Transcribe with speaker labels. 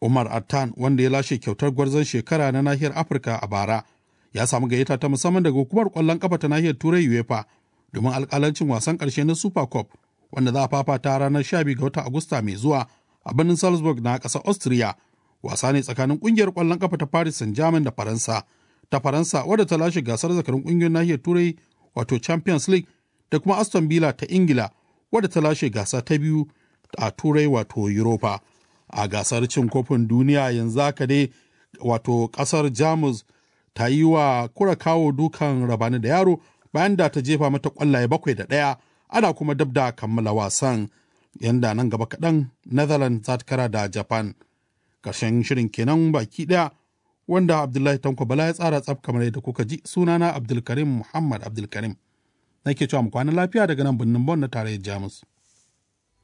Speaker 1: Umar Attan wanda ya lashe kyautar gwarzon shekara na nahiyar Afirka a bara ya samu gayyata ta musamman daga hukumar kwallon kafa ta nahiyar Turai UEFA domin alkalancin wasan ƙarshe na Super Cup wanda za a fafata ranar 12 ga watan Agusta mai zuwa a birnin Salzburg na ƙasar Austria. Wasa ne tsakanin ƙungiyar kwallon kafa ta Paris Saint-Germain da Faransa. Ta Faransa wadda ta lashe gasar zakarun ƙungiyar nahiyar Turai wato Champions League da kuma Aston Villa ta Ingila wadda ta lashe gasa ta biyu a Turai wato Europa. A gasar cin kofin duniya yanzu haka dai wato ƙasar Jamus ta yi wa kura kawo dukan rabani da yaro bayan da ta jefa mata kwallaye bakwai da ɗaya ana kuma dab da kammala wasan yanda nan gaba kaɗan netherlands za ta kara da japan ƙarshen shirin kenan baki ɗaya wanda abdullahi tanko bala ya tsara tsaf kamar yadda kuka ji sunana abdulkarim muhammad abdulkarim nake cewa mu kwana lafiya daga nan birnin bon na tarayyar jamus